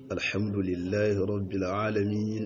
الحمد لله رب العالمين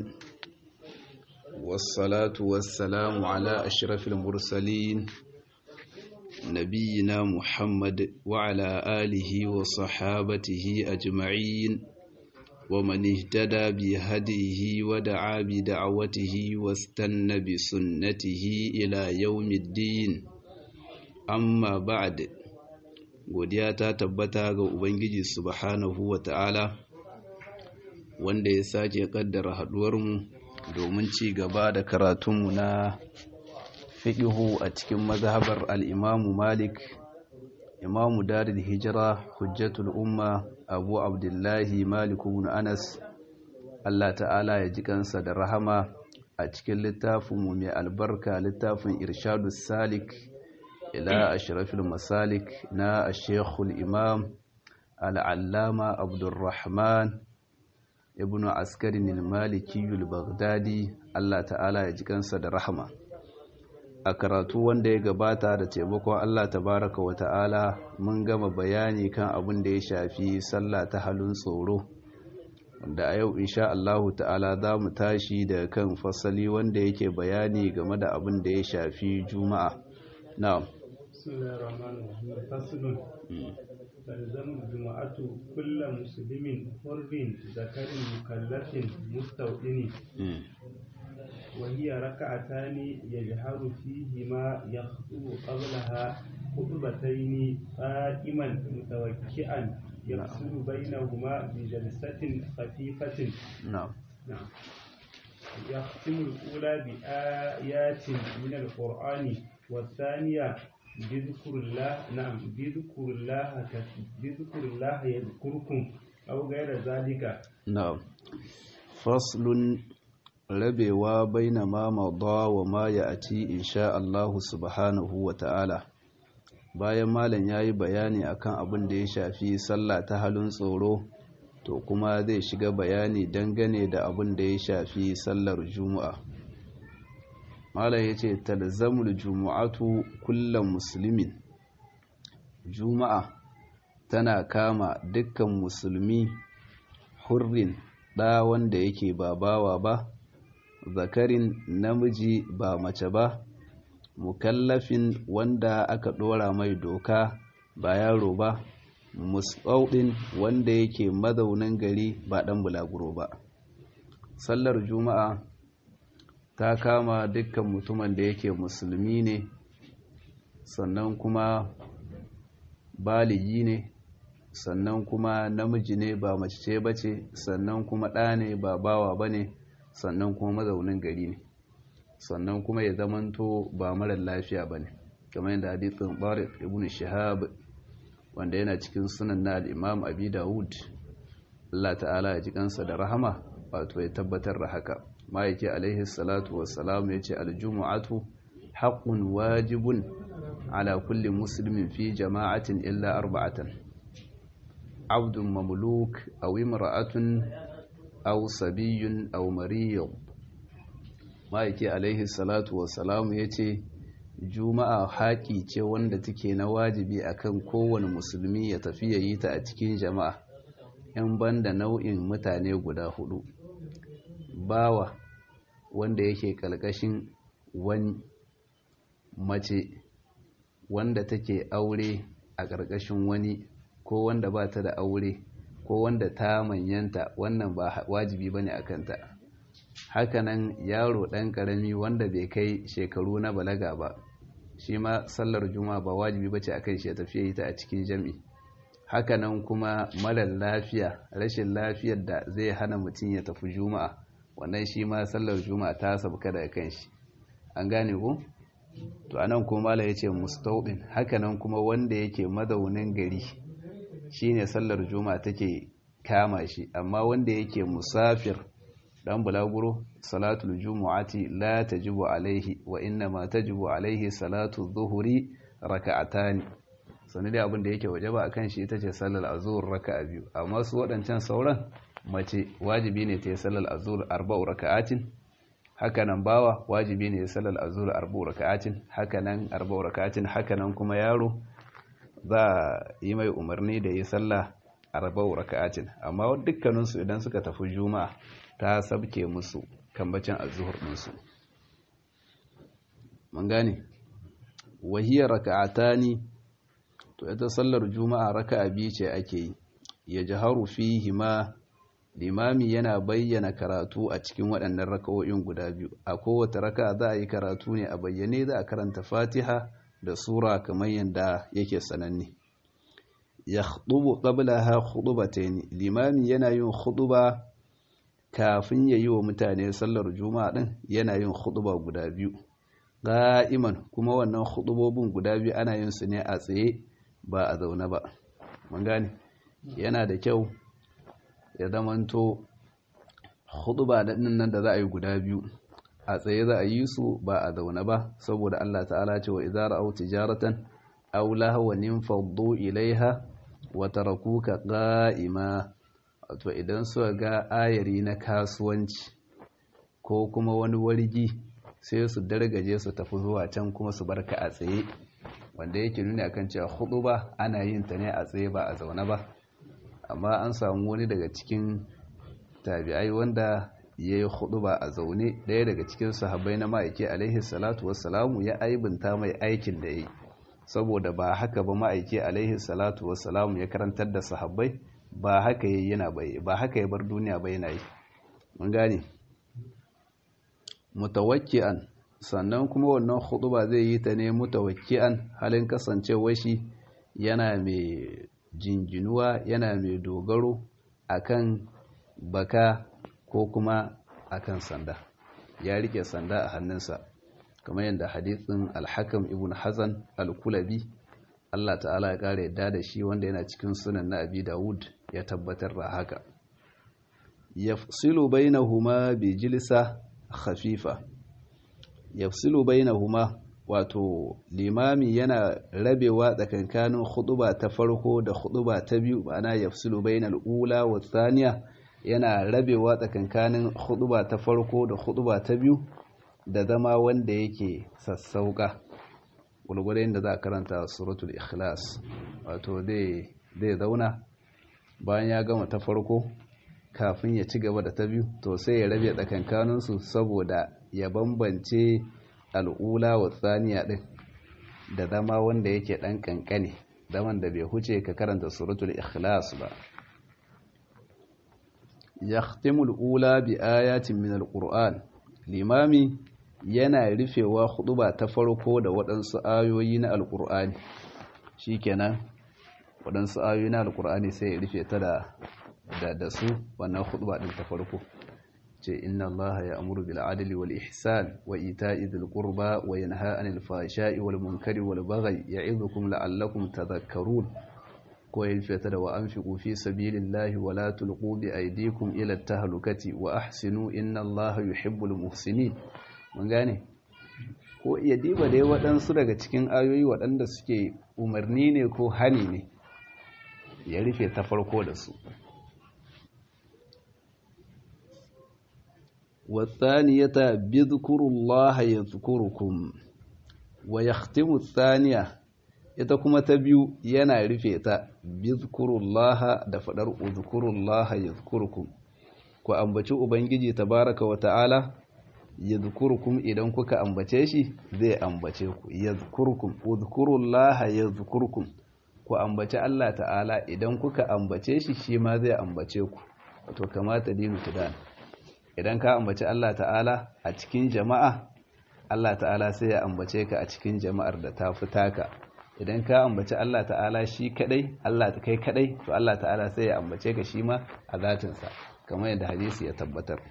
والصلاة والسلام على أشرف المرسلين نبينا محمد وعلى آله وصحابته أجمعين ومن اهتدى بهديه ودعا بدعوته واستنى بسنته إلى يوم الدين أما بعد godiya ta tabbata ga Ubangiji subhanahu wa ta'ala wanda ya sake kaddara haduwarmu domin ci gaba da karatunmu na fiƙihu a cikin mazhabar al'imamu Malik, imamu Daril Hijira, Hujjatul Umma, Abu Abdullahi Malik ibn Anas, Allah ta'ala ya ji kansa da rahama a cikin littafinmu mai albarka littafin Irshadus Salik. إلى أشرف المسالك نا الشيخ الإمام العلامة عبد الرحمن ابن عسكر المالكي البغدادي الله تعالى يجيكن صد رحمة a karatu wanda ya gabata da taimakon Allah tabaraka wa ta'ala mun gama bayani kan abin da ya shafi sallah ta halin tsoro wanda a yau insha Allahu ta'ala za mu tashi da kan fasali wanda yake bayani game da abin da ya shafi juma'a na'am بسم الله الرحمن الرحيم فصل تلزم الجمعة كل مسلم حر ذكر مكلف مستوطن وهي ركعتان يجهر فيهما يخطب قبلها خطبتين قائما متوكئا يفصل بينهما بجلسة خفيفة نعم نعم يختم الأولى بآيات من القرآن والثانية بذكر الله نعم بذكر الله بذكر الله يذكركم أو غير ذلك نعم فصل rabewa baina ma mada wa ma ya'ti insha Allah subhanahu wa ta'ala bayan malam yayi bayani akan abin da ya shafi sallah ta halin tsoro to kuma zai shiga bayani dangane da abin da ya shafi sallar juma'a malam yace talzamul jumu'atu kullam muslimin juma'a tana kama dukkan musulmi hurrin da wanda yake ba bawa ba zakarin namiji ba mace ba mukallafin wanda aka dora mai doka ba yaro ba musbaudin wanda yake mazaunin gari ba dan bulaguro ba sallar juma'a ta kama dukkan mutumin da yake musulmi ne sannan kuma baligi ne sannan kuma namiji ne ba mace ce bace sannan kuma ɗa ne ba bawa ba ne sannan kuma mazaunin gari ne sannan kuma ya zamanto ba marar lafiya ba ne kamar yadda hadithin barik ibn shahab wanda yana cikin sunan na al'imam abi dawud Allah ta'ala ya ji kansa da rahama wato ya tabbatar da haka ma'aiki alaihi salatu wassalam ya ce aljumu'atu haƙun wajibun ala kulli musulmin fi jama'atin illa arba'atan abdun mamluk aw imra'atun aw sabiyyun aw mariyun ma'aiki alaihi salatu wassalam ya ce juma'a haƙi ce wanda take na wajibi akan kowane musulmi ya tafi ya yi ta a cikin jama'a in banda nau'in mutane guda hudu bawa wanda yake ƙalƙashin wani mace wanda take aure a ƙarƙashin wani ko wanda ba ta da aure ko wanda ta manyanta wannan ba wajibi ba ne a kanta hakanan yaro ɗan ƙarami wanda bai kai shekaru na balaga ba shi ma sallar juma ba wajibi ba ce a kan shi ya tafiya yi ta a cikin jam'i hakanan kuma marar lafiya rashin lafiyar da zai hana mutum ya tafi juma'a wannan shi ma sallar juma'a ta sabka daga kan shi an gane ku to anan kuma mala yace mustawdin hakanan kuma wanda yake mazaunin gari shine sallar juma'a take kama shi amma wanda yake musafir dan bulaguro salatul jumu'ati la tajibu alaihi wa inna ma tajibu alaihi salatu dhuhri raka'atani sanin da abin da yake wajaba akan shi ita ce sallar azhur raka'a biyu amma su waɗancan sauran mace wajibi ne ta yi sallar azhur arba'u raka'atin hakanan bawa wajibi ne sallar azhur arba'u raka'atin hakanan arba'u raka'atin hakanan kuma yaro za a yi mai umarni da yi sallah arba'u raka'atin amma dukkaninsu idan suka tafi juma'a ta sabke musu kambacin azzuhur ɗinsu mun gane wahiyar raka'atani to ita sallar juma'a raka'a biyu ce ake yi ya jaharu fihi ma limami yana bayyana karatu a cikin waɗannan raka'o'in guda biyu a kowace raka'a za a yi karatu ne a bayyane za a karanta fatiha da sura kamar yadda yake sananne ya khutubu qablaha khutubatayn limami yana yin khutuba kafin ya yi wa mutane sallar juma'a din yana yin khutuba guda biyu qa'iman kuma wannan khutubobin guda biyu ana yin su ne a tsaye ba a zaune ba mun gane yana da kyau ya zamanto khutuba din nan da za a yi guda biyu a tsaye za a yi su ba a zaune ba saboda Allah ta'ala ce wa idza ra'aw tijaratan aw lahwan faddu ilaiha wa tarakuka qa'ima wato idan suka ga ayari na kasuwanci ko kuma wani wargi sai su dargaje su tafi zuwa can kuma su barka a tsaye wanda yake nuni akan cewa khutuba ana yin ta ne a tsaye ba a zaune ba amma an samu wani daga cikin tabi'ai wanda ya yi ba a zaune ɗaya daga cikin sahabbai na ma'aiki alaihi salatu wassalamu ya aibinta mai aikin da ya yi saboda ba haka ba ma'aiki alaihi salatu wassalamu ya karantar da sahabbai ba haka ya yana bai ba haka ya bar duniya bai yana yi mun gane mutawakki'an sannan kuma wannan ba zai yi ta ne mutawakki'an halin kasancewar shi yana mai jinginuwa yana mai dogaro akan baka ko kuma akan sanda ya rike sanda a hannunsa kamar yadda hadithin alhakam ibn hazan al-kulabi Allah ta'ala ya kare yadda da shi wanda yana cikin sunan na abi dawud ya tabbatar da haka yafsilu bainahuma bi jilsa khafifa yafsilu bainahuma wato limami yana rabewa tsakankanin khutuba ta farko da khutuba ta biyu ma'ana yafsilu bainal ula wa thaniya yana rabewa tsakankanin khutuba ta farko da khutuba ta biyu da zama wanda yake sassauka gulgurin da za a karanta suratul ikhlas wato zai zauna bayan ya gama ta farko kafin ya ci gaba da ta biyu to sai ya rabe tsakankaninsu saboda ya bambance al'ula wa tsaniya ɗin da zama wanda yake ɗan ƙanƙane zaman da bai huce ka karanta suratul ikhlas ba yahtimul ula bi ayatin min alquran limami yana rufewa huɗuba ta farko da waɗansu ayoyi na alqur'ani shikenan waɗansu ayoyi na alqur'ani sai ya rufe ta da da su wannan huɗuba ɗin ta farko ce inna Allah ya amuru bil adli wal ihsan wa ita'i dhil qurba wa yanha 'anil fahsha'i wal munkari wal baghi ya'idhukum la'allakum tadhakkarun ko yalfata da wa anfiqu fi sabilillahi wa la tulqu bi aydikum ila at-tahlukati wa ahsinu inna Allah yuhibbul muhsinin mun gane ko iya diba dai waɗansu daga cikin ayoyi waɗanda suke umarni ne ko hani ne ya rufe ta farko da su والثانية بذكر الله يذكركم ويختم الثانية ita kuma ta biyu yana rufe ta bizkurullaha da fadar uzkurullaha yazkurukum ku ambaci ubangiji tabaraka wa ta'ala yazkurukum idan kuka ambace shi zai ambace ku yazkurukum uzkurullaha yazkurukum ku ambaci Allah ta'ala idan kuka ambace shi shi ma zai ambace ku to kamata dinu tudan idan ka ambaci Allah ta'ala a cikin jama'a Allah ta'ala sai ya ambace ka a cikin jama'ar da ta fi taka idan ka ambaci Allah ta'ala shi kadai Allah ta kai kadai to Allah ta'ala sai ya ambace ka shi ma a zatinsa kamar yadda hadisi ya tabbatar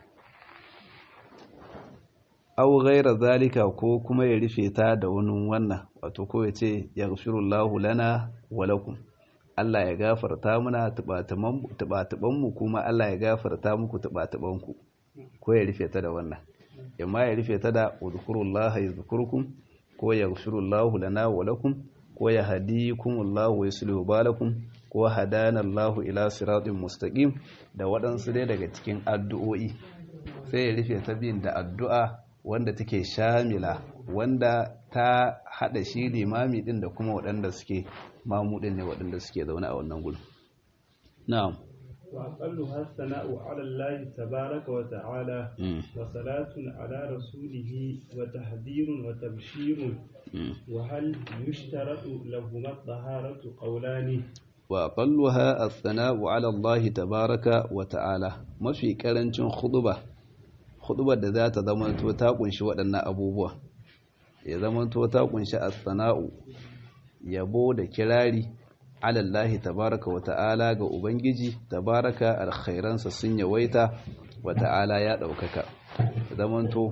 aw ghaira zalika ko kuma ya rufe ta da wani wannan wato ko ya ce yaghfirullahu lana wa lakum Allah ya gafarta muna tubatuban mu kuma Allah ya gafarta muku tubatuban ku ko ya rufe ta da wannan amma ya rufe ta da udhkurullaha yadhkurukum ko yaghfirullahu lana wa lakum ko ya hadikumullahu wa yuslihu balakum ko hadana Allahu ila siratin mustaqim da waɗansu dai daga cikin addu'o'i sai ya rufe ta bin da addu'a wanda take shamila wanda ta hada shi limami din da kuma waɗanda suke mamudin ne waɗanda suke zaune a wannan gudun na'am وأقلها الثناء على الله تبارك وتعالى mm, وصلاة على رسوله وتحذير وتبشير mm. وهل يشترط لهما الطهارة قولان وأقلها الثناء على الله تبارك وتعالى ما في كرنشن خطبة خطبة da za ta zamanto ta kunshi waɗannan abubuwa ya zamanto ta kunshi as-sana'u yabo da kirari ala Allah tabaraka wa ta'ala ga ubangiji tabaraka alkhairansa sun yawaita wa ta'ala ya ɗaukaka zamanto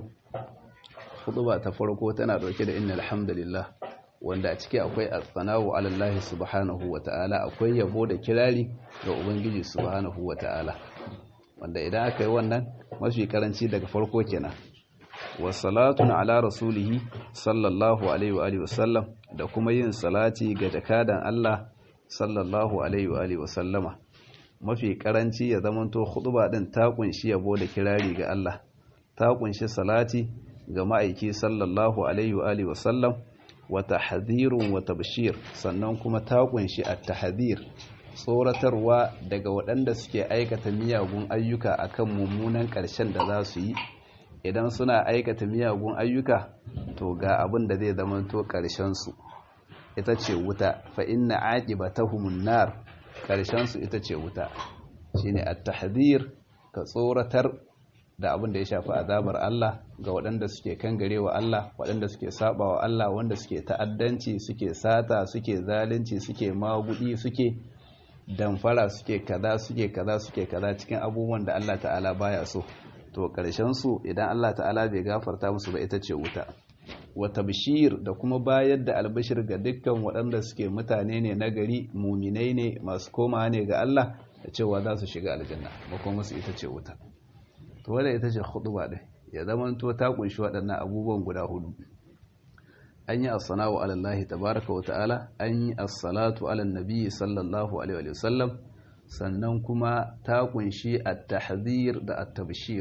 khutba ta farko tana ɗauke da innal hamdalillah wanda a ciki akwai as-sana'u ala Allah subhanahu wa ta'ala akwai yabo da kirari ga ubangiji subhanahu wa ta'ala wanda idan aka yi wannan mafi karanci daga farko kenan wa salatun ala rasulihi sallallahu alaihi wa alihi wasallam da kuma yin salati ga jakadan Allah sallallahu alaihi wa alihi wasallama mafi karanci ya zamanto khutba din ta kunshi yabo da kirari ga Allah ta kunshi salati ga ma'aiki sallallahu alaihi wa alihi wasallam wa tahdhirun wa tabshir sannan kuma ta kunshi at-tahdhir tsoratarwa daga waɗanda suke aikata miyagun ayyuka akan mummunan ƙarshen da za su yi idan suna aikata miyagun ayyuka to ga abin da zai zamanto ƙarshensu ita ce wuta fa inna aqibatahumun nar ƙarshensu ita ce wuta shine at-tahdhir ka tsoratar da abin da ya shafi azabar Allah ga waɗanda suke kangarewa Allah waɗanda suke sabawa Allah wanda suke ta'addanci suke sata suke zalunci suke magudi suke damfara suke kaza suke kaza suke kaza cikin abubuwan da Allah ta'ala baya so to ƙarshen su idan Allah ta'ala bai gafarta musu ba ita ce wuta wata bishir da kuma bayar da albashir ga dukkan waɗanda suke mutane ne na gari muminai ne masu koma ne ga Allah da cewa za su shiga aljanna makon musu ita ce wuta to wadda ita ce huduba ɗin ya zama to ta kunshi waɗannan abubuwan guda hudu an yi as-sana'u ala Allah tabaraka wa ta'ala an yi as-salatu ala nabi sallallahu alaihi wa sallam sannan kuma ta kunshi at-tahdhir da at-tabshir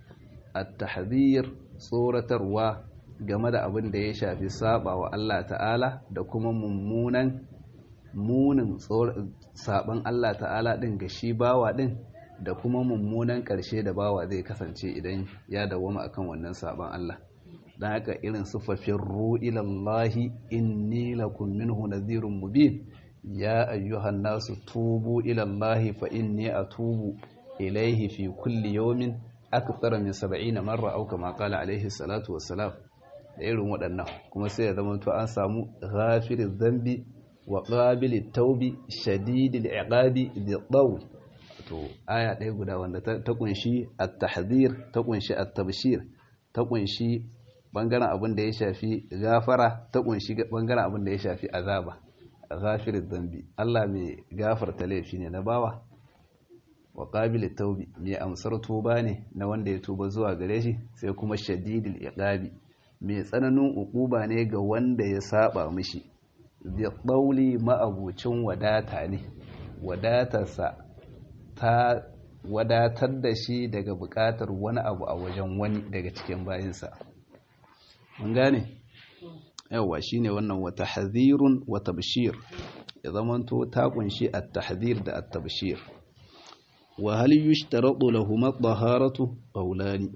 at-tahdhir tsoratarwa game da abin da ya shafi saba wa Allah ta'ala da kuma mummunan munin saban Allah ta'ala din ga shi bawa din da kuma mummunan ƙarshe da bawa zai kasance idan ya dawama akan wannan saban Allah dan haka irin sufafin ru'ilallahi inni lakum minhu nadhirun mubin ya ayyuhan nasu tubu ilallahi fa inni atubu ilayhi fi kulli yawmin akthar min 70 marra aw kama qala alayhi salatu wassalam da irin waɗannan kuma sai ya zama to an samu ghafiriz dhanbi wa qabilit taubi shadidil iqabi bi dawl to aya ɗaya guda wanda ta kunshi at-tahdhir ta kunshi at-tabshir ta kunshi bangaren abin da ya shafi gafara ta kunshi bangaren abin da ya shafi azaba ghafirid dhanbi Allah mai gafarta laifi ne na bawa wa qabilit taubi mai amsar tuba ne na wanda ya tuba zuwa gare shi sai kuma shadidil iqabi mai tsananin ukuba ne ga wanda ya saba mishi bi qawli ma'abucin wadata ne wadatarsa ta wadatar da shi daga bukatar wani abu a wajen wani daga cikin bayinsa mun gane yawa shine wannan wata hadhirun wa tabshir ya zamanto ta kunshi at-tahdhir da at-tabshir wa hal yushtaratu lahum at-taharatu qawlani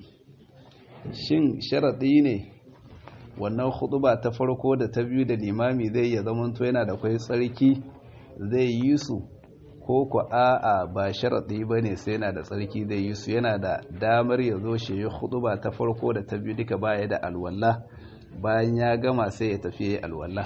shin sharadi ne wannan khutba ta farko da ta biyu da limami zai ya zamanto yana da kai tsarki zai yi su ko ku a'a ba sharaɗi ba ne sai yana da tsarki zai yi su yana da damar ya zo shi yi khutba ta farko da ta biyu duka baya da alwala bayan ya gama sai ya tafi ya alwala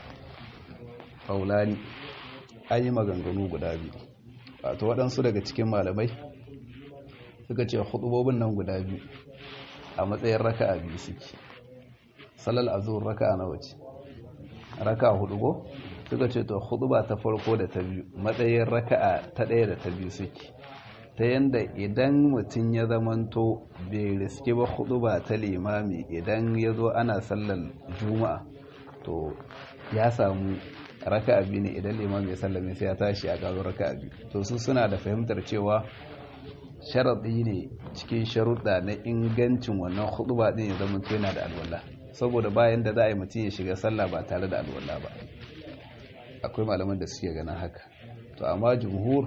faulani an yi maganganu guda biyu wato waɗansu daga cikin malamai suka ce khutubobin nan guda biyu a matsayin raka'a biyu suke salal azur raka'a nawa ce raka'a hudu go suka ce to khutba ta farko da ta biyu matsayin raka'a ta ɗaya da ta biyu suke ta yanda idan mutum ya zamanto bai riske ba khutba ta limami idan ya zo ana sallar juma'a to ya samu raka'a biyu ne idan limami ya sallame sai ya tashi a ƙazo raka'a biyu to su suna da fahimtar cewa sharaɗi ne cikin sharuɗa na ingancin wannan khutba ɗin ya zama yana da alwala saboda bayan da za a yi mutum ya shiga sallah ba tare da alwala ba akwai malaman da suke ganin haka to amma jumhur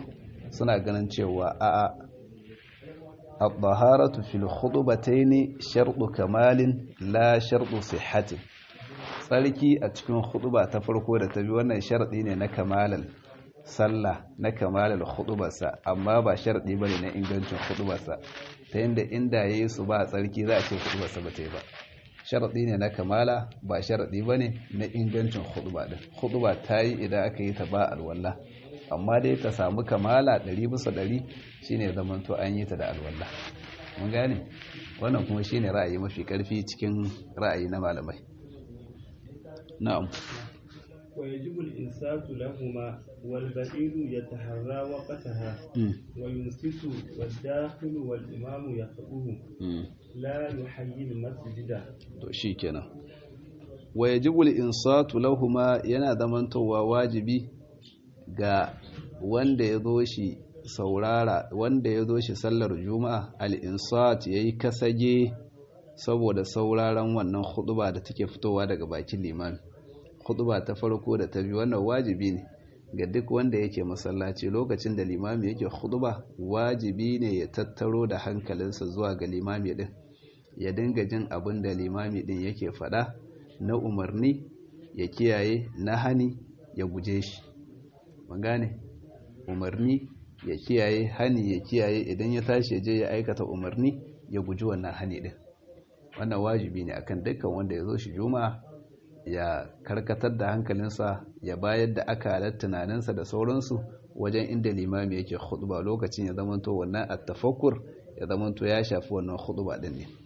suna ganin cewa a'a الطهارة في الخطبتين شرط كمال لا شرط صحة tsarki a cikin khutba ta farko da ta bi wannan sharadi ne na kamalal sallah na kamalal khutbarsa amma ba sharadi bane na ingancin khutbarsa ta yanda inda yayi su ba tsarki za a ce khutbarsa ba ta yi ba sharadi ne na kamala ba sharadi bane na ingancin khutba din khutba ta yi idan aka yi ta ba alwala amma dai ta samu kamala 100 bisa 100 shine zamanto an yi ta da alwala mun gane wannan kuma shine ra'ayi mafi karfi cikin ra'ayi na malamai na'am ويجب الإنسات لهما والبعيد يتحرى وقتها وينصت والداخل والإمام يخطبه لا يحيي المسجد to shikenan ويجب الإنصات لهما yana zamantowa wajibi ga wanda ya zo shi saurara wanda ya zo shi sallar juma'a al-insat yayi kasage saboda sauraron wannan huɗuba da take fitowa daga bakin limami huɗuba ta farko da ta biyu wannan wajibi ne ga duk wanda yake masallaci lokacin da limami yake huɗuba wajibi ne ya tattaro da hankalinsa zuwa ga limami din ya dinga jin abin da limami din yake faɗa na umarni ya kiyaye na hani ya guje shi magane umarni ya kiyaye hani ya kiyaye idan ya tashi ya je ya aikata umarni ya guji wannan hani din wannan wajibi ne akan dukkan wanda ya zo shi juma'a ya karkatar da hankalinsa ya bayar da akalar tunaninsa da sauransu wajen inda limami yake khutba lokacin ya zamanto wannan at-tafakkur ya zamanto ya shafi wannan khutba din ne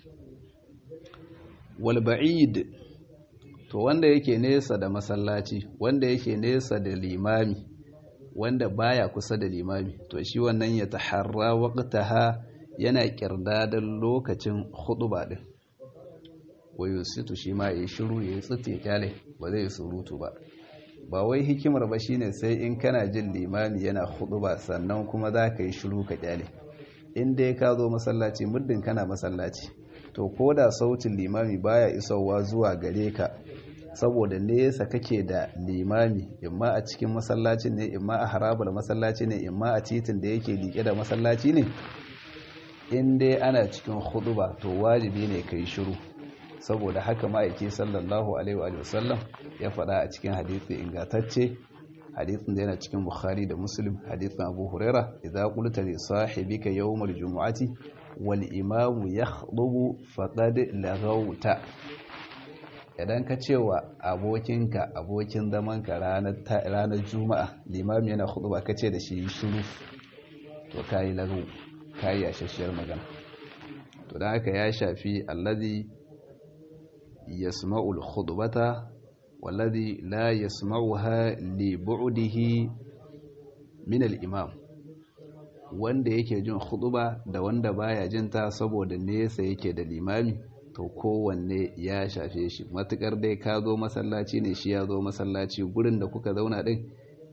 wal ba'id to wanda yake nesa da masallaci wanda yake nesa da limami wanda baya kusa da limami to shi wannan ya taharra waqtaha yana kirdadan lokacin khutba din wayo situ shi ma ya shiru ya yi tsite kyale ba zai surutu ba ba wai hikimar ba shine sai in kana jin limami yana ba sannan kuma za ka yi shiru ka kyale in dai ka zo masallaci muddin kana masallaci to ko da sautin limami baya isowa zuwa gare ka saboda nesa kake da limami imma a cikin masallacin ne imma a harabar masallaci ne imma a titin da yake liƙe da masallaci ne in dai ana cikin ba to wajibi ne ka yi shiru saboda haka ma'aiki sallallahu alaihi wa sallam ya faɗa a cikin hadisi ingantacce hadisin da yana cikin bukhari da muslim hadisin abu huraira idza qulta li sahibika yawmal jumu'ati wal imamu yakhutubu faqad laghawta idan ka cewa abokinka abokin zamanka ranar ranar juma'a limami yana khutba kace da shi shiru to kai lagaw kai yashashiyar magana to dan haka ya shafi allazi يسمع الخطبة والذي لا يسمعها لبعده من الإمام wanda yake jin khutba da wanda baya jin ta saboda nesa yake da limami to kowanne ya shafe shi matukar dai ka zo masallaci ne shi ya zo masallaci gurin da kuka zauna din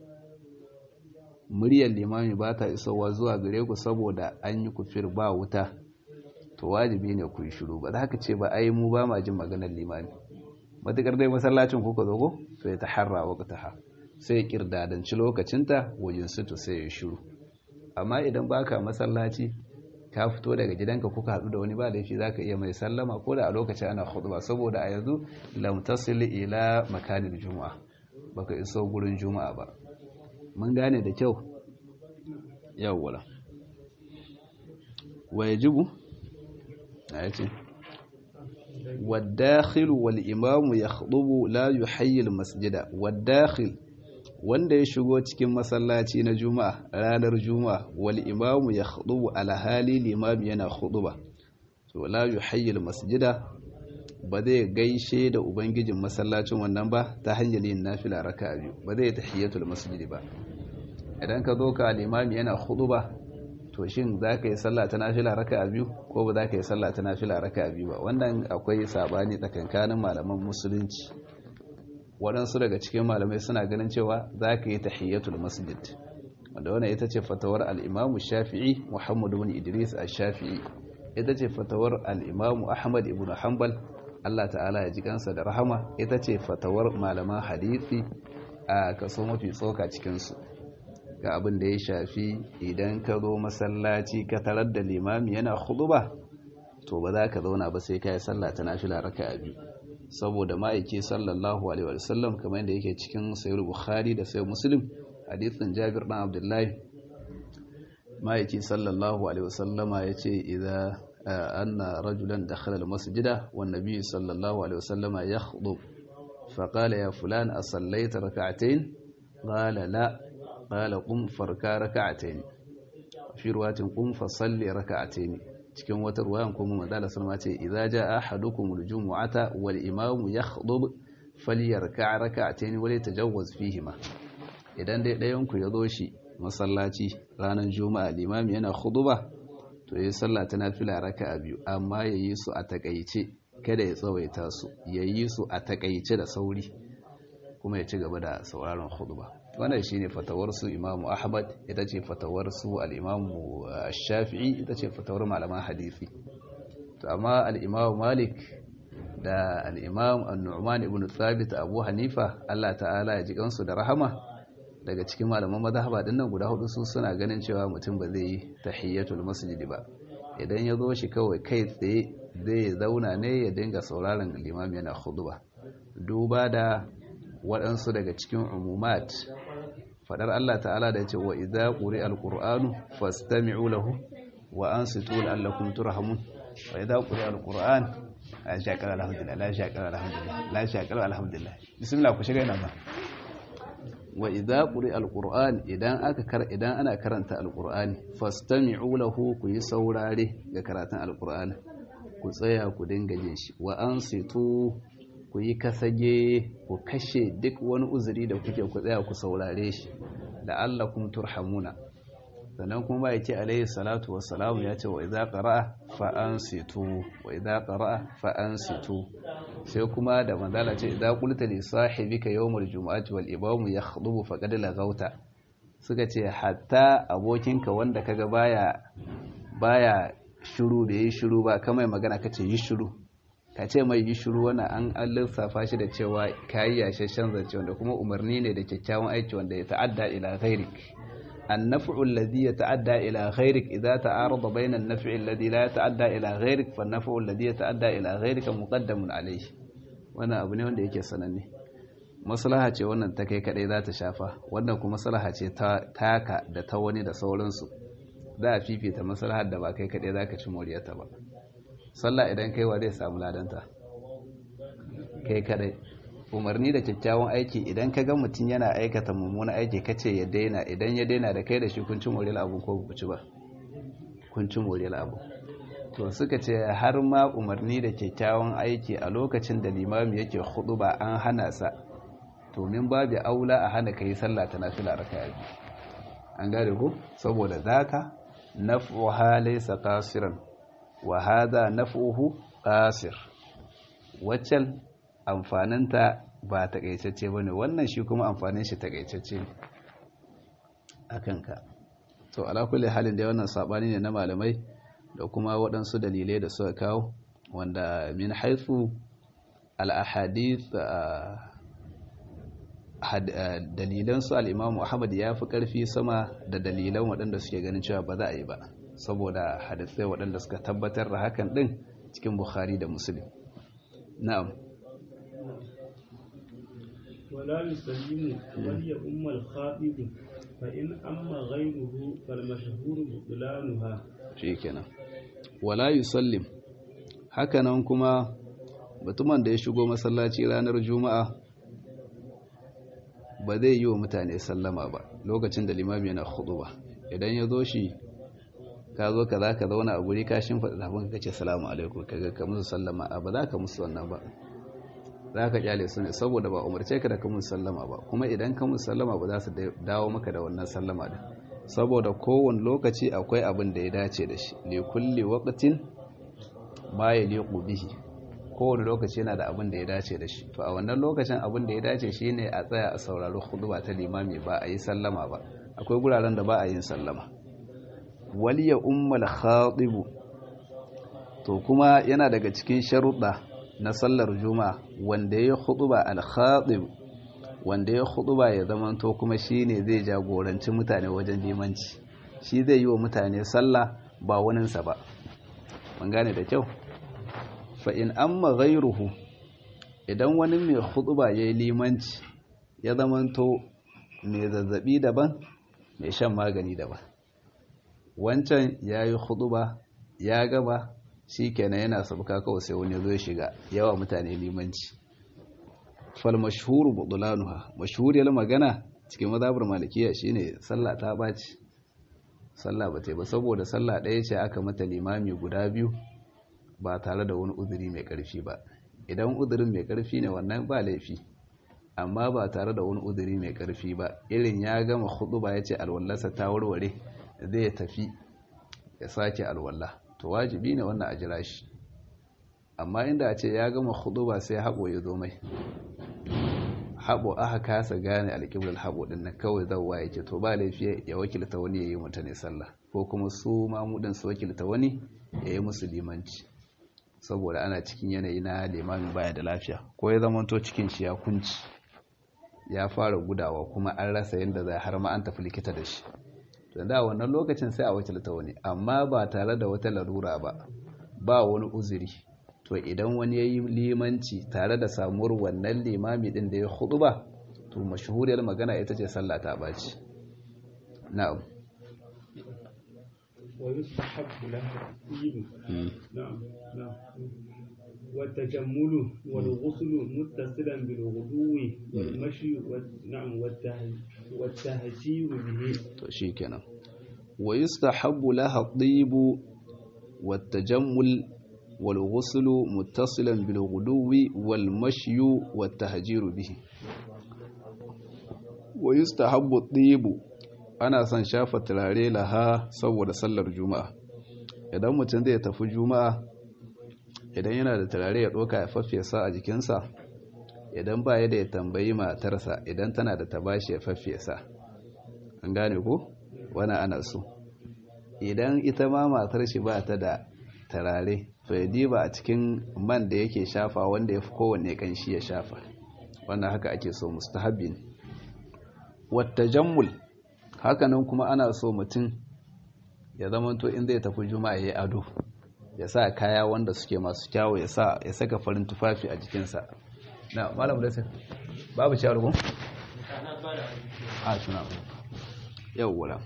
muryar limami ba ta isowa zuwa gare ku saboda an yi kufir ba wuta to wajibi ne ku yi shiru ba za ka ce ba ai mu ba ma jin maganar limami matukar dai masallacin kuka zo ko to ya taharra waqtaha sai kirdadanci lokacinta wajen su to sai ya shiru amma idan baka masallaci ka fito daga gidanka kuka hadu da wani ba laifi zaka iya mai sallama ko da a lokacin ana khutba saboda a yanzu lam tasil ila makanil juma'a baka iso gurin juma'a ba mun gane da kyau yawwa wa yajibu ayace والداخل والإمام يخطب لا يحيي المسجد والداخل wanda ya shigo cikin masallaci na juma'a ranar juma'a wal imamu ya khudubu ala hali limami yana khuduba to la yuhayyi al masjida ba zai gaishe da ubangijin masallacin wannan ba ta hanyar yin nafila raka'a biyu ba zai tahiyatul masjid ba idan ka zo ka limami yana khuduba to shin za ka yi sallah ta nafila raka a biyu ko ba za ka yi sallah ta nafila raka a biyu ba wannan akwai sabani tsakankanin malaman musulunci waɗansu daga cikin malamai suna ganin cewa za ka yi tahiyyatul masjid wanda wannan ita ce fatawar al'imamu shafi'i muhammad ibn idris a shafi'i ita ce fatawar al'imamu ahmad ibn hanbal allah ta'ala ya ji kansa da rahama ita ce fatawar malaman hadithi a kaso mafi tsoka cikinsu ga abin da ya shafi idan ka zo masallaci ka tarar da limami yana khutba to ba za ka zauna ba sai ka yi sallah ta nafila raka'a biyu saboda ma'aiki sallallahu alaihi wasallam kamar yadda yake cikin sayyid bukhari da sayyid muslim hadithin jabir dan abdullahi ma'aiki sallallahu alaihi wasallama yace idza anna rajulan dakhala almasjida wan nabiy sallallahu alaihi wasallama yakhdub فقال يا فلان أصليت ركعتين قال لا قال قم فركا ركعتين في رواية قم فصلي ركعتين cikin wata ruwayan kuma manzala sallama ce idza jaa ahadukum aljum'ata wal imam yakhdub falyarka' rak'atayn wa yatajawwaz fihima idan dai dayan ku yazo shi masallaci ranar juma'a limami yana khutuba to yayi sallah ta nafila raka'a biyu amma yayi su a takeice kada ya tsawaita su yayi su a takeice da sauri kuma ya ci gaba da sauraron khutba wannan shine fatawar su Imam Ahmad ita ce fatawar su al-Imam Shafi'i ita ce fatawar malaman hadisi to amma al-Imam Malik da al-Imam An-Nu'man ibn Thabit Abu Hanifa Allah ta'ala ya ji kansu da rahama daga cikin malaman mazhaba din nan guda hudu su suna ganin cewa mutum ba zai yi tahiyatul masjid ba idan ya zo shi kawai kai tsaye zai zauna ne ya dinga sauraron limam yana khutba duba da waɗansu daga cikin umumat faɗar Allah ta'ala da ce wa idza quri alqur'anu fastami'u lahu wa ansitu la'allakum turhamun wa idza quri alqur'an la shaqara alhamdulillah la shaqara alhamdulillah la shaqara alhamdulillah bismillah ku shiga ina ba wa idza quri alqur'an idan aka kar idan ana karanta alqur'ani fastami'u lahu ku yi saurare ga karatun alqur'ani ku tsaya ku dinga jin shi wa ansitu ku yi kasage ku kashe duk wani uzuri da kuke ku tsaya ku saurare shi la'allakum turhamuna sannan kuma ya ce alaihi salatu wassalamu ya ce wa idza qara'a fa ansitu wa idza qara'a fa ansitu sai kuma da manzala ce idza qulta li sahibika yawmal jumu'ati wal imamu yakhutubu faqad laghauta suka ce hatta abokinka wanda kaga baya baya shiru da yi shiru ba kamar magana kace yi shiru ka ce mai yi shiru wani an lissafa shi da cewa kayi yashashen zance wanda kuma umarni ne da kyakkyawan aiki wanda ya ta'adda ila ghairik النفع الذي يتعدى إلى غيرك إذا تعارض بين النفع الذي لا يتعدى إلى غيرك فالنفع الذي يتعدى إلى غيرك مقدم عليه wannan abu ne wanda yake sananne maslaha ce wannan ta kai kadai za ta shafa wannan kuma maslaha ce ta taka da ta wani da sauransu za a fifita maslahar da ba kai kadai za ka ci moriyarta ba sallah idan kai wa zai samu ladanta kai kadai umarni da kyakkyawan aiki idan ka ga mutum yana aikata mummunan aiki kace ya daina idan ya daina da kai da shi kun ci moriyar abu ko ku ci ba kun ci moriyar abu to suka ce har ma umarni da kyakkyawan aiki a lokacin da limami yake hudu ba an hana sa to min babu aula a hana kai sallah ta nafila raka'a an gane ku saboda zaka naf'uha laysa qasiran wa hadha naf'uhu qasir waccan amfaninta ba takaitacce bane wannan shi kuma amfanin shi takaitacce ne akan ka to ala kulli halin da wannan sabani ne na malamai da kuma waɗansu dalilai da suka kawo wanda min haithu al-ahadith dalilan su al-Imam Ahmad ya fi ƙarfi sama da dalilan waɗanda suke ganin cewa ba za a yi ba saboda hadisai waɗanda suka tabbatar da hakan ɗin cikin Bukhari da Muslim na'am ولا يسلم ولي أم الخاطب فإن أما غيره فالمشهور بطلانها shikenan wala yusallim hakanan kuma mutumin da ya shigo masallaci ranar juma'a ba zai yi wa mutane sallama ba lokacin da limami yana ba. idan ya zo shi ka zo ka za ka zauna a guri ka shimfaɗa tafin ka ce salamu alaikum ka ga ka musu sallama a ba za ka musu wannan ba za ka kyale su ne saboda ba umarce ka da ka musu sallama ba kuma idan ka musu sallama ba za su dawo maka da wannan sallama din saboda kowane lokaci akwai abin da ya dace da shi ne kulli waqtin ma yaliqu bihi kowane lokaci yana da abin da ya dace da shi to a wannan lokacin abin da ya dace shine a tsaya a saurari khutba ta limami ba a yi sallama ba akwai guraren da ba a yin sallama waliya ummal khatib to kuma yana daga cikin sharuɗa na sallar juma'a wanda ya khutba al khatib wanda ya huduba ya zamanto kuma shine zai jagoranci mutane wajen limanci shi zai yi wa mutane sallah ba waninsa ba mun gane da kyau fa in amma ghayruhu idan wani mai huduba yayi limanci ya zamanto mai zazzabi daban mai shan magani daban wancan yayi huduba ya gaba shikenan yana sabuka kawai sai wani zo ya shiga yawa mutane limanci fal mashhuru budlanuha mashhuriyar magana cikin mazhabar malikiya shine sallah ta baci sallah ba ta ba saboda sallah ɗaya ce aka mata limami guda biyu ba tare da wani uzuri mai ƙarfi ba idan uzurin mai ƙarfi ne wannan ba laifi amma ba tare da wani uzuri mai ƙarfi ba irin ya gama ba ya ce alwallarsa ta warware zai tafi ya sake alwallah to wajibi ne wannan a jira shi amma inda a ce ya gama ba sai haɓo ya zo mai haɓo aka kasa gane alƙiblar haɓo ɗin nan kawai zauwa yake to ba laifi ya wakilta wani ya yi mutane sallah ko kuma su mamudin su wakilta wani ya yi musu limanci saboda ana cikin yanayi na limamin baya da lafiya ko ya zamanto cikin shi ya kunci ya fara gudawa kuma an rasa yadda zai har ma an tafi likita da shi to da wannan lokacin sai a wakilta wani amma ba tare da wata larura ba ba wani uzuri to idan wani ya yi limanci tare da samuwar wannan limami din da ya hudu ba to mashahuriyar magana ita ce sallah ta baci na'am ويستحب له الطيب نعم نعم والتجمل والغسل متصلا بالغدو والمشي نعم والتهجير به to shikenan ويستحب لها الطيب والتجمل والغسل متصلا بالغدو والمشي والتهجير به ويستحب الطيب ana son shafa turare laha saboda sallar juma'a idan mutum zai tafi juma'a idan yana da turare ya ɗoka ya faffesa a jikinsa idan ba ya da ya tambayi matarsa idan tana da tabashi ya faffesa an gane ko wani ana so idan ita ma matar shi ba ta da turare to ya diba a cikin man da yake shafa wanda ya fi kowanne kanshi ya shafa wannan haka ake so mustahabbin wata jammul hakanan kuma ana so mutum ya zamanto in zai tafi juma'a ya ado ya sa kaya wanda suke masu kyawu ya sa ya saka farin tufafi a jikinsa na malam da babu shawar kun? a suna yawwa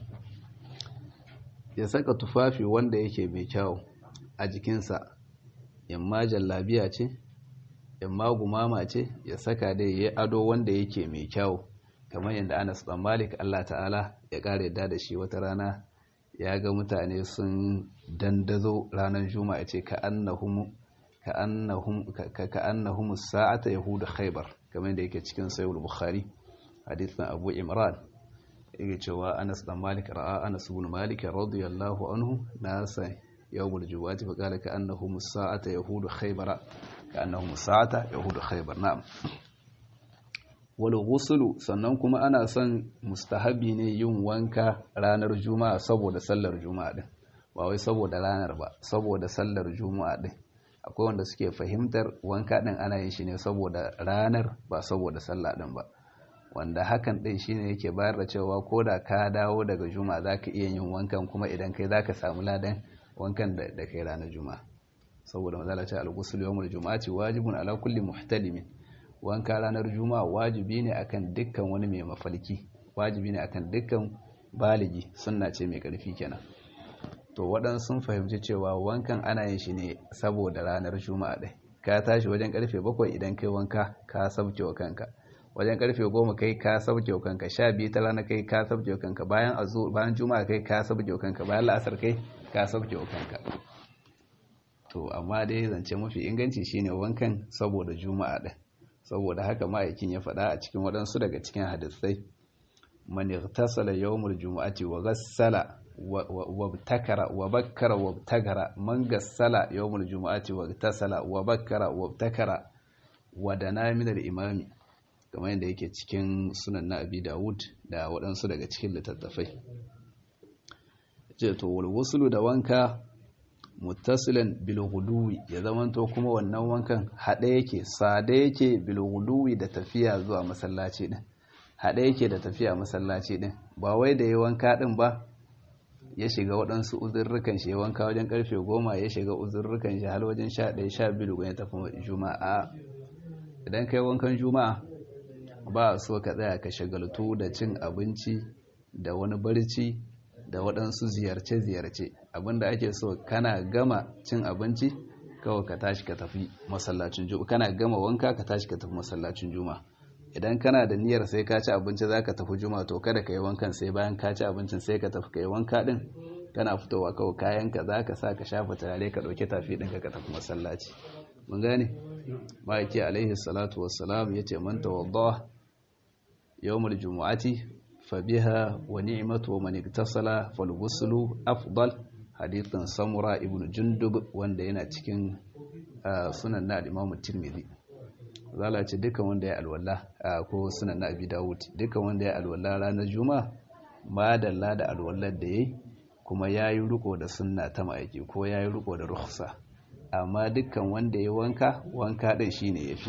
ya saka tufafi wanda yake mai kyawu a jikinsa yamma jallabiya ce yamma gumama ce ya saka dai ya ado wanda yake mai kyawu kamar yadda Anas dan Malik Allah ta'ala ya kare yadda da shi wata rana ya ga mutane sun dandazo ranar juma'a ce ka annahum ka annahum ka annahum sa'ata yahud khaybar kamar yadda yake cikin sahih bukhari hadithan Abu Imran yake cewa Anas dan Malik ra'a Anas ibn Malik radiyallahu anhu nasa yawmul jumu'ati fa qala ka annahum sa'ata yahud khaybar ka annahum sa'ata yahud khaybar na'am wal ghuslu sannan kuma ana son mustahabi ne yin wanka ranar juma'a saboda sallar juma'a din ba wai saboda ranar ba saboda sallar juma'a din akwai wanda suke fahimtar wanka din ana yin shi ne saboda ranar ba saboda sallah din ba wanda hakan din shine yake bayar da cewa koda ka dawo daga juma'a zaka iya yin wankan kuma idan kai zaka samu ladan wankan da kai ranar juma'a saboda mazala ce al-ghusl yawmul juma'ati wajibun ala kulli muhtalimin wanka ranar juma'a wajibi ne akan dukkan wani mai mafalki wajibi ne akan dukkan baligi sunna ce mai karfi kenan to waɗansu sun fahimci cewa wankan ana yin shi ne saboda ranar juma'a ɗai ka tashi wajen karfe bakwai idan kai wanka ka sabke wa kanka wajen karfe goma kai ka sabke wa kanka sha biyu ta rana kai ka sabke wa kanka bayan azu bayan juma'a kai ka sabke wa kanka bayan la'asar kai ka sabke wa kanka to amma dai zance mafi inganci shine wankan saboda juma'a ɗin saboda haka ma'aikin ya faɗa a cikin waɗansu daga cikin hadisai man igtasala yawmul jumu'ati wa ghassala wa btakara wa bakkara wa btakara man gassala yawmul jumu'ati wa igtasala wa bakkara wa btakara wa dana min al-imami kamar yadda yake cikin sunan na Abi Dawud da waɗansu daga cikin littattafai ce to wal wuslu da wanka muttasilan bil ghuduwi ya zamanto kuma wannan wankan hade yake sade yake bil ghuduwi da tafiya zuwa masallaci din hade yake da tafiya masallaci din ba wai da yi wanka din ba ya shiga waɗansu uzurrukan shi wanka wajen karfe goma ya shiga uzurrukan shi har wajen sha ɗaya sha biyu ya tafi juma'a idan kai wankan juma'a ba a so ka tsaya ka shagaltu da cin abinci da wani barci da waɗansu ziyarce-ziyarce abinda ake so kana gama cin abinci kawai ka tashi ka tafi masallacin juma'a kana gama wanka ka tashi ka tafi masallacin juma'a idan kana da niyyar sai ka ci abinci za ka tafi juma'a to kada ka yi wankan sai bayan ka ci abincin sai ka tafi ka yi wanka din kana fitowa kawai kayanka za ka sa ka shafa turare ka ɗauki tafi ɗinka ka tafi masallaci mun gane ma'aiki alaihi salatu wassalam ya ce man tawadda yawmul jumu'ati fa biha wa ni'matu wa man iktasala fal ghuslu afdal hadithan samura ibn jundub wanda yana cikin sunan na al-imam tirmidhi zala ce dukan wanda ya alwala ko sunan na abi dawud dukan wanda ya alwala ranar juma'a ma dalla da alwallar da yayi kuma yayi riko da sunna ta ma'aiki ko yayi riko da rukhsa amma dukkan wanda ya wanka wanka din shine yafi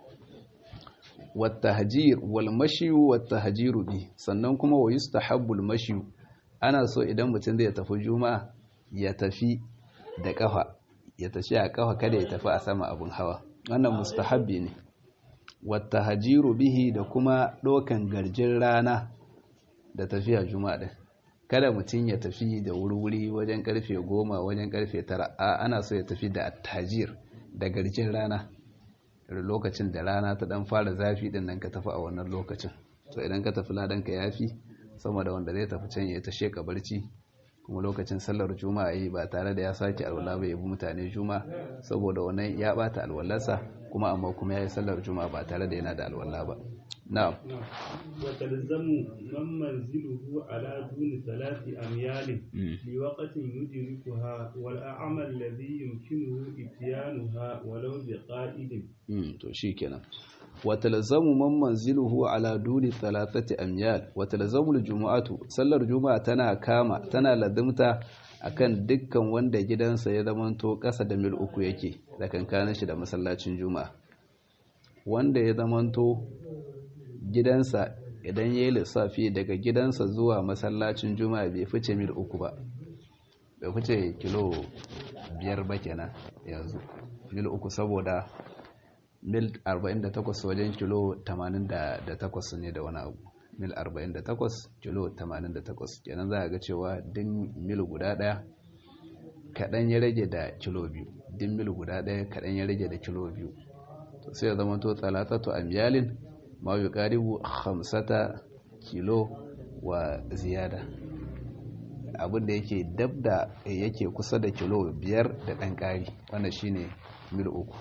والتهجير والمشي والتهجير bi sannan kuma wa yustahabbul mashi ana so idan mutum zai tafi juma'a ya tafi da kafa ya tafi a kafa kada ya tafi a sama abun hawa wannan mustahabbi ne wattahajiru bihi da kuma dokan garjin rana da tafiya juma'a din kada mutum ya tafi da wuri-wuri wajen karfe goma wajen karfe tara a ana so ya tafi da attajir da garjin rana lokacin da rana ta dan fara zafi din nan ka tafi a wannan lokacin to idan ka tafi ladan ka yafi sama da wanda zai tafi can ya ta sheka barci kuma lokacin sallar juma'a yi ba tare da ya sake alwala ba ya bi mutane juma'a saboda wannan ya bata alwalarsa kuma amma kuma ya yi sallar juma'a ba tare da yana da alwala ba na'am وتلزم من منزله على دون ثلاث أميال لوقت يدركها والأعمى الذي يمكنه إتيانها ولو بقائد to shikenan watalzamu man manziluhu ala duni thalathati amyal watalzamu aljum'atu sallar juma'a tana kama tana ladimta akan dukkan wanda gidansa ya zamanto kasa da mil uku yake da kankanin shi da masallacin juma'a wanda ya zamanto gidansa idan ya yi lissafi daga gidansa zuwa masallacin juma'a bai fice mil uku ba bai fice kilo biyar ba kenan yanzu mil uku saboda mil 48 wajen kilo 88 ne da wani abu mil 48 kilo 88 kenan za a ga cewa din mil guda daya kaɗan ya rage da kilo biyu din mil guda daya kaɗan ya rage da kilo biyu to sai ya zama to talatatu amyalin ma yi ƙaribu hamsata kilo wa ziyada abinda yake dab da yake kusa da kilo biyar da ɗan ƙari wanda shine mil uku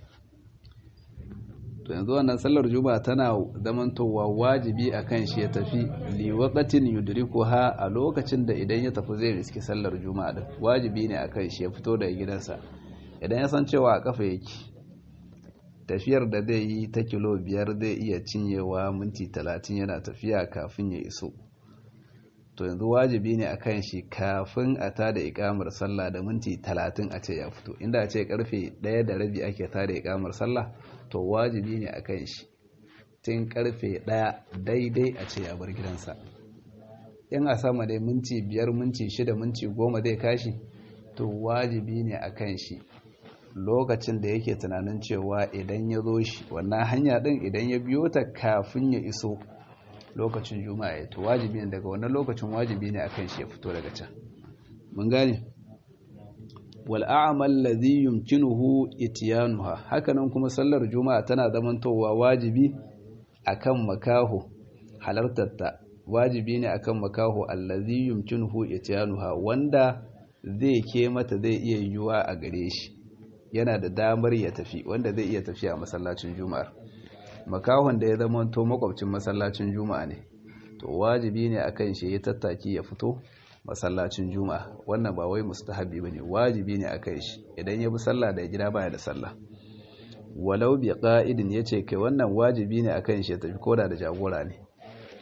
to yanzu wannan sallar juma'a tana zamantowa wajibi akan shi ya tafi liwaqatin yudrikuha a lokacin da idan ya tafi zai riski sallar juma'a din wajibi ne akan shi ya fito daga gidansa idan ya san cewa a kafa yake tafiyar da zai yi ta kilo biyar zai iya cinyewa minti talatin yana tafiya kafin ya iso to yanzu wajibi ne akan shi kafin a tada ikamar sallah da minti talatin a ce ya fito inda a ce karfe ɗaya da rabi ake tada ikamar sallah to wajibi ne akan shi tun karfe ɗaya daidai a ce ya bar gidansa in a sama dai minti biyar minti shida minti goma zai kashi to wajibi ne akan shi lokacin da yake tunanin cewa idan ya zo shi wannan hanya ɗin idan ya biyo ta kafin ya iso lokacin juma'a ya to wajibi ne daga wannan lokacin wajibi ne akan shi ya fito daga can mun gane wal a'mal ladhi yumkinuhu ityanuha hakanan kuma sallar juma'a tana zamantowa wajibi akan makaho halartarta wajibi ne akan makaho allazi yumkinuhu ityanuha wanda zai ke mata zai iya yiwuwa a gare shi yana da damar ya tafi wanda zai iya tafiya a masallacin juma'ar makahon da ya zama to makwabcin masallacin juma'a ne to wajibi ne akan shi ya tattaki ya fito masallacin juma'a wannan ba wai mustahabi bane wajibi ne akan shi idan ya bi sallah da gida baya da sallah walau bi qa'idin yace kai wannan wajibi ne akan shi ya tafi koda da jagora ne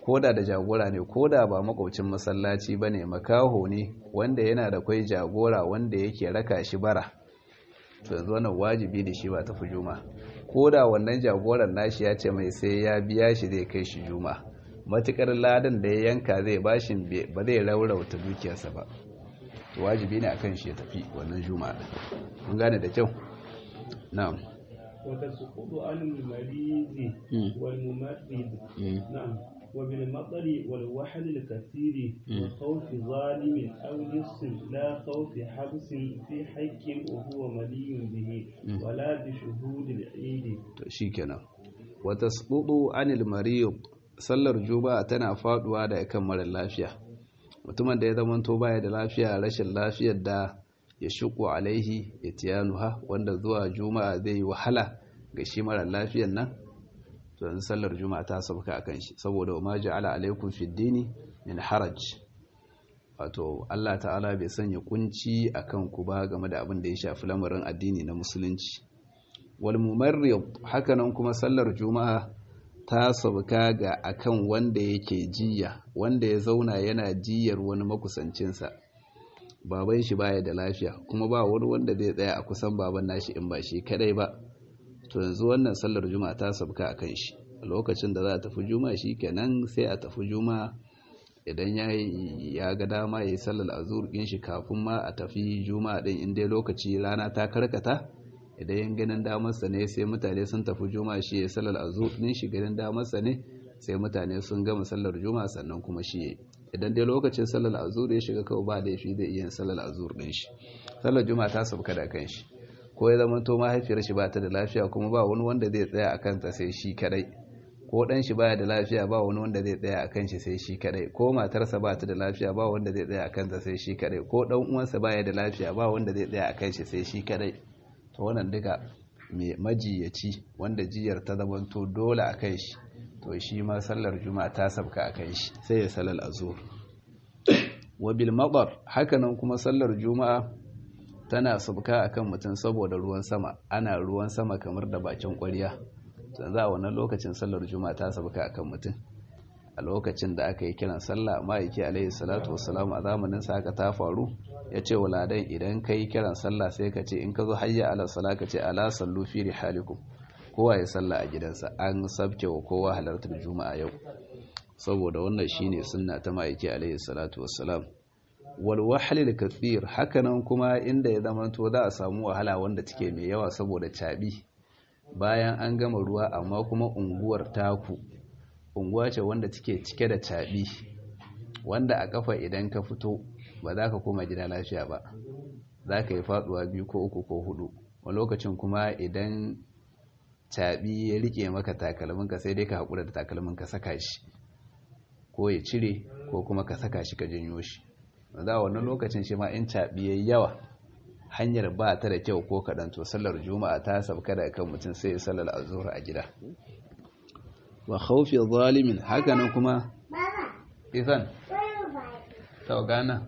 koda da jagora ne koda ba makwabcin masallaci ba ne makaho ne wanda yana da kwai jagora wanda yake raka shi bara to yanzu wannan wajibi da shi ba tafi juma koda wannan jagoran nashi ya ce mai sai ya biya shi zai kai shi juma matukar ladan da ya yanka zai bashi ba zai raurauta dukiyarsa ba to wajibi ne akan shi ya tafi wannan juma'a mun gane da kyau na'am وتسقط عن المريض والممرض نعم وبالمطر والوحل الكثير وخوف ظالم أو لص لا خوف حبس في حق وهو ملي به ولا بشهود العيد شيكنا وتسقط عن المريض sallar juma'a tana faduwa da kan mara lafiya mutumin da ya zamanto baya da lafiya rashin lafiyar da ya shuku alaihi itiyanuha wanda zuwa juma'a zai yi wahala ga shi mara lafiyan nan to yanzu sallar juma'a ta sauka akan shi saboda wa ma ja'ala alaikum fid dini min haraj wato Allah ta'ala bai sanya kunci akan ku ba game da abin da ya shafi lamarin addini na musulunci wal mumarrid hakanan kuma sallar juma'a ta sauka ga akan wanda yake jiya wanda ya zauna yana jiyar wani makusancinsa baban shi baya da lafiya kuma ba wani wanda zai tsaya a kusan baban nashi in ba shi kadai ba to yanzu wannan sallar juma'a ta sabka a kan shi a lokacin da za a tafi juma'a shi kenan sai a tafi juma'a idan ya ya ga dama ya yi sallar azur din shi kafin ma a tafi juma'a din in dai lokaci rana ta karkata idan yan ganin damarsa ne sai mutane sun tafi juma'a shi ya yi sallar azur din shi ganin damarsa ne sai mutane sun gama sallar juma'a sannan kuma shi ya yi idan dai lokacin sallar azur ya shiga kawai ba laifi zai iya sallar azur din shi sallar juma'a ta sauka da kan shi ko ya zama to mahaifiyar shi ba ta da lafiya kuma ba wani wanda zai tsaya akan ta sai shi kadai ko dan shi baya da lafiya ba wani wanda zai tsaya akan shi sai shi kadai ko matarsa ba ta da lafiya ba wanda zai tsaya akan ta sai shi kadai ko dan uwansa baya da lafiya ba wanda zai tsaya akan shi sai shi kadai to wannan duka mai majiyaci wanda jiyar ta zamanto dole akan shi to shi ma sallar juma'a ta sabka akan shi sai ya salal azur wa bil madar hakanan kuma sallar juma'a tana sabka akan mutum saboda ruwan sama ana ruwan sama kamar da bakin ƙwarya za a wannan lokacin sallar juma'a ta sabka akan mutum a lokacin da aka yi kiran sallah ma'aiki alaihi salatu wassalamu a zamanin sa haka ta faru ya ce waladan idan ka yi kiran sallah sai ka ce in ka zo hayya ala sala ka ce ala sallu fi rihalikum kowa ya salla a gidansa an sabke wa kowa halartar juma'a yau saboda wannan shine sunna ta ma'aiki alaihi salatu wassalam wal wahlil kathir hakanan kuma inda ya zama to za a samu wahala wanda take mai yawa saboda cabi bayan an gama ruwa amma kuma unguwar taku unguwa ce wanda take cike da cabi wanda a kafa idan ka fito ba za ka koma gida lafiya ba za ka yi faduwa biyu ko uku ko hudu a lokacin kuma idan cabi ya rike maka takalminka sai dai ka haƙura da takalminka saka shi ko ya cire ko kuma ka saka shi ka janyo shi za a wannan lokacin shi ma in cabi ya yawa hanyar ba ta da kyau ko kaɗan to sallar juma'a ta sabka da kan mutum sai ya sallar azur a gida wa khawfi zalimin hakanan kuma isan ta gana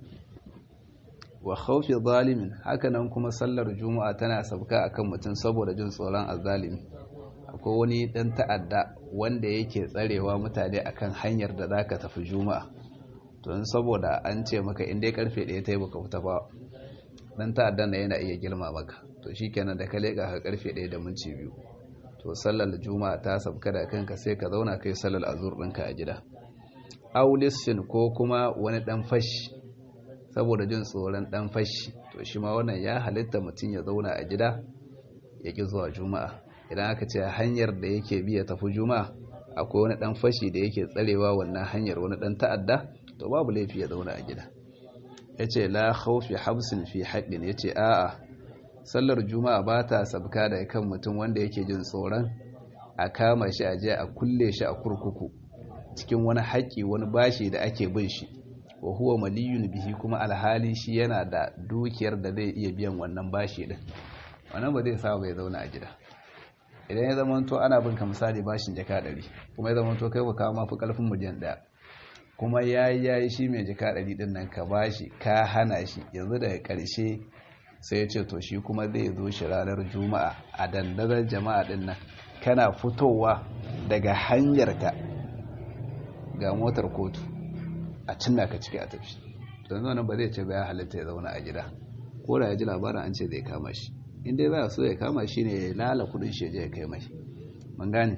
wa khawfi zalimin hakanan kuma sallar juma'a tana sabka akan mutum saboda jin tsoron azzalimi akwai wani dan ta'adda wanda yake tsarewa mutane akan hanyar da zaka tafi juma'a to in saboda an ce maka in dai karfe 1 tayi baka fita ba dan ta'addan da yana iya girma maka to shikenan da ka leka ka karfe 1 da minti biyu to sallar juma'a ta sabka da kanka sai ka zauna kai sallar azur ɗinka a gida aulissin ko kuma wani dan fashi saboda jin tsoron dan fashi to shi ma wannan ya halitta mutum ya zauna a gida ya ki zuwa juma'a idan aka ce hanyar da yake bi ya tafi juma'a akwai wani dan fashi da yake tsarewa wannan hanyar wani dan ta'adda to babu laifi ya zauna a gida yace la khawfi habsin fi haqqin yace a'a sallar juma'a ba ta sabka da kan mutum wanda yake jin tsoron a kama shi a je a kulle shi a kurkuku cikin wani haƙƙi wani bashi da ake bin shi wa huwa maliyun bihi kuma alhali shi yana da dukiyar da zai iya biyan wannan bashi din wannan ba zai sa bai zauna a gida idan ya zama to ana bin ka misali bashin jaka ɗari kuma ya zama to kai ba kawo mafi ƙarfin miliyan ɗaya kuma yayi yayi shi mai jaka ɗari din nan ka bashi ka hana shi yanzu daga ƙarshe sai ya ce to shi kuma zai zo shi ranar juma'a a dandazon jama'a din nan kana fitowa daga hanyarka ga motar kotu a cinna ka ciki a tafi don nan ba zai ce ba ya halitta ya zauna a gida ko da ya ji labarin an ce zai kama shi in dai ba so ya kama shi ne ya lala kudin shi ya kai mai mun gane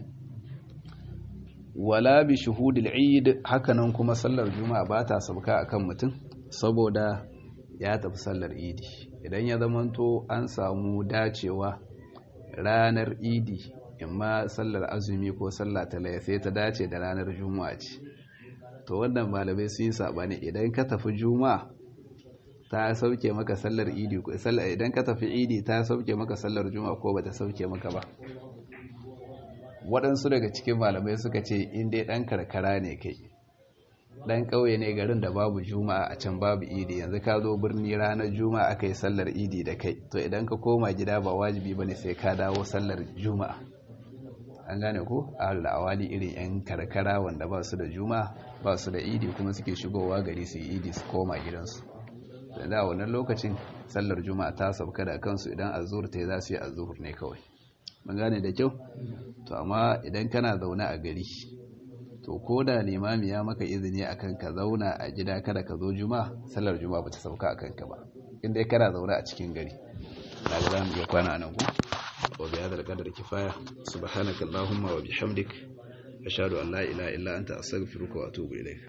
wala bi shuhudil eid hakanan kuma sallar juma'a ba ta sauka akan mutum saboda ya tafi sallar idi idan ya zamanto an samu dacewa ranar idi imma sallar azumi ko sallah ta sai ta dace da ranar juma'a ce to wannan malamai sun yi sabani idan ka tafi juma'a ta sauke maka sallar idi ko sallar idan ka tafi idi ta sauke maka sallar juma'a ko bata sauke maka ba waɗansu daga cikin malamai suka ce in dai ɗan karkara ne kai ɗan ƙauye ne garin da babu juma'a a can babu idi yanzu ka zo birni ranar juma'a aka yi sallar idi da kai to idan ka koma gida ba wajibi ba ne sai ka dawo sallar juma'a an gane ko a awali irin 'yan karkara wanda ba su da juma'a ba su da idi kuma suke shigowa gari su yi idi su koma gidansu da da wannan lokacin sallar juma'a ta sauka da kansu idan azur ta yi za su yi azur ne kawai mun gane da kyau to amma idan kana zaune a gari to ko da limami ya maka izini akan ka zauna a gida kada ka zo juma'a sallar juma'a ba ta sauka akan ka ba inda kana zaune a cikin gari daga za mu iya kwana nan ku wa bi hadal qadar kifaya subhanakallahumma wa bihamdik ashhadu an la ilaha illa anta astaghfiruka wa atubu ilayk